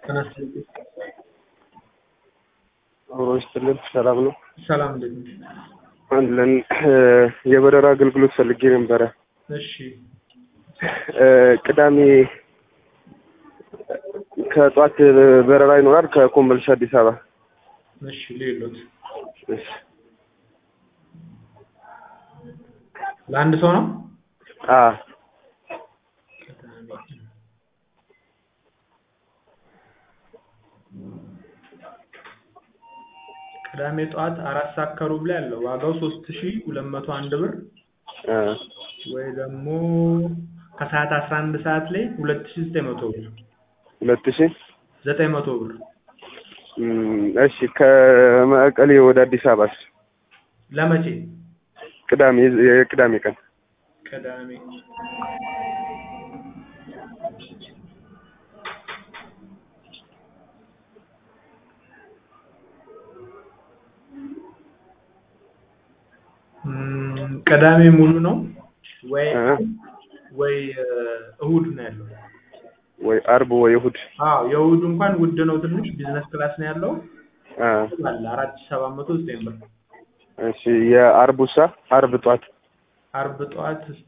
ተነስተህ አብሮ ይስጥልን። ሰላም ነው ሰላም እንዴት ነህ? አለን። የበረራ አገልግሎት ፈልጌ ነበረ። እሺ ቅዳሜ ከጧት በረራ ይኖራል ከኮምቦልቻ አዲስ አበባ። እሺ ሌሎት እሺ። ለአንድ ሰው ነው? አ ቅዳሜ ጠዋት አራት ሰዓት ከሩብ ላይ አለው። ዋጋው ሶስት ሺ ሁለት መቶ አንድ ብር አ ወይ ደግሞ ከሰዓት አስራ አንድ ሰዓት ላይ ሁለት ሺ ዘጠኝ መቶ ብር ሁለት ሺህ ዘጠኝ መቶ ብር እም፣ እሺ ከመቀሌ ወደ አዲስ አበባስ ለመቼ? ቅዳሜ የቅዳሜ ቀን ቅዳሜ እም፣ ቅዳሜ ሙሉ ነው ወይ እ ወይ እ፣ እሁድ ነው ያለው? ወይ አርብ ወይ እሑድ አዎ የእሁዱ እንኳን ውድ ነው ትንሽ ቢዝነስ ክላስ ነው ያለው አ አለ አራት ሺህ ሰባት መቶ ዘጠኝ ብር እሺ የአርቡሳ አርብ ጧት አርብ ጠዋት እስቲ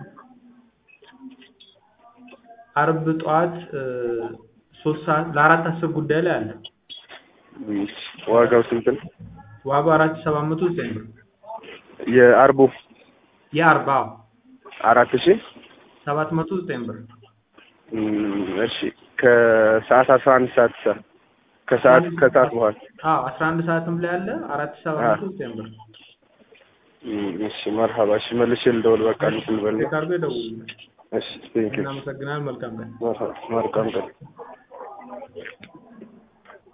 አርብ ጠዋት እ፣ ሶስት ሰዓት ለአራት አስር ጉዳይ ላይ አለ እም፣ ዋጋው ስንት ነው? ዋጋው አራት ሺህ ሰባት መቶ ዘጠኝ ብር የአርቡ የአርባ አራት ሺህ ሰባት መቶ ዘጠኝ ብር እም፣ እሺ ከሰዓት አስራ አንድ ሰዓት ሳ ከሰዓት ከሰዓት በኋላ አዎ አስራ አንድ ሰዓትም ላይ አለ አራት ሺህ ሰባት መቶ ዘጠኝ ብር እም፣ እሺ መርሀባ እሺ መልሼ ልደውል በቃ እንትን ልበል ቼክ አድርገው ይደውሉልኝ እሺ ቴንኪው እናመሰግናለን መልካም ቀን መርሀባ መልካም ቀን